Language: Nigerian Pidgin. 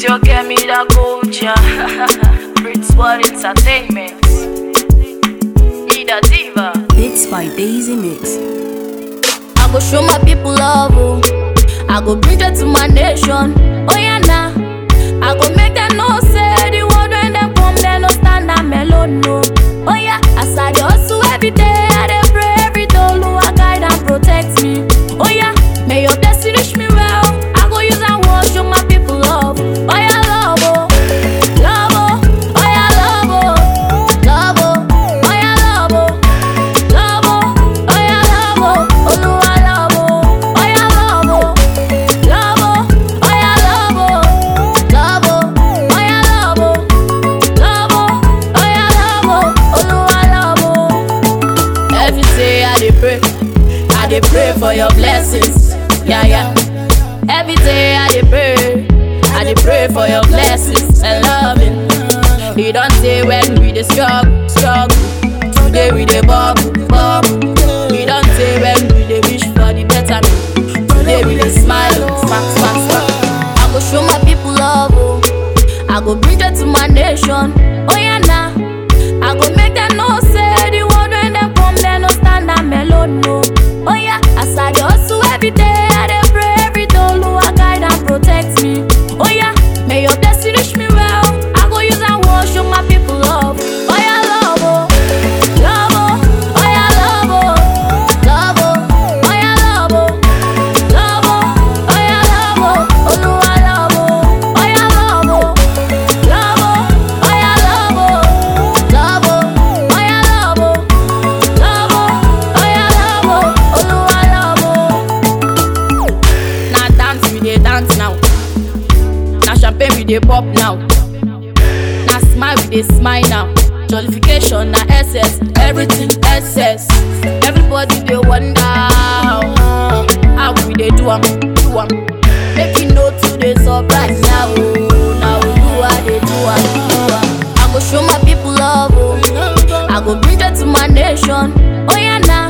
you get me the culture. Prince World Entertainment. Need a diva. Beats by Daisy Mix. I go show my people love, oh. I go bring joy to my nation. Oh yeah, nah. I go make them know say the word when them come, they no stand and melon, no. Oh yeah, as I dey hustle every day, I dey pray every day, Lord guide and protect me. Oh yeah, may your blessing reach me well. I go use and wash show my people love. Oh yeah, love, oh, love, oh, oh yeah, love, oh, love, oh, oh yeah, love, oh. Love oh, oh yeah love oh, Olúwa love oh, oh yeah love oh, love oh, oh yeah love oh, love oh, oh yeah love oh, love oh, oh yeah love oh, Olúwa love oh. Every day I dey pray, I dey pray for your blessings, yeah yeah. Every day I dey pray, I dey pray for your blessings and loving. You don't say when we dey struggle, struggle. Today we dey bubble, bubble. We don't say when we dey wish for the better. Today we dey smile, smack, smack, smack. I go show my people love, oh. I go bring joy to my nation. Oh yeah, nah. I go make them know say the word when them come, they no stand and melon, no. Oh yeah, as I dey hustle every day, I dey pray every day, Lord guide and protect me. Oh yeah, may your blessing reach me well. I go use and wash show my people love. Oh yeah, love, oh, love, oh, oh yeah, love, oh, love, oh, oh yeah, love, oh, love, oh, oh yeah, love, oh, Olúwa love, oh, oh yeah, love, oh, love, oh, oh yeah, love, oh, love, oh, oh yeah, love, oh, love, oh, oh yeah, love, oh, Olúwa love, oh. Na dance we dey dance now. Na champagne we dey pop now. Na smile we dey smile now. Jollification na excess, everything excess. Everybody dey wonder how, how we dey do am, do am. Make you no too dey surprise now, oh. Na Oluwa dey do am, do am. I go show my people love, oh. I go bring joy to my nation. Oh yeah, nah.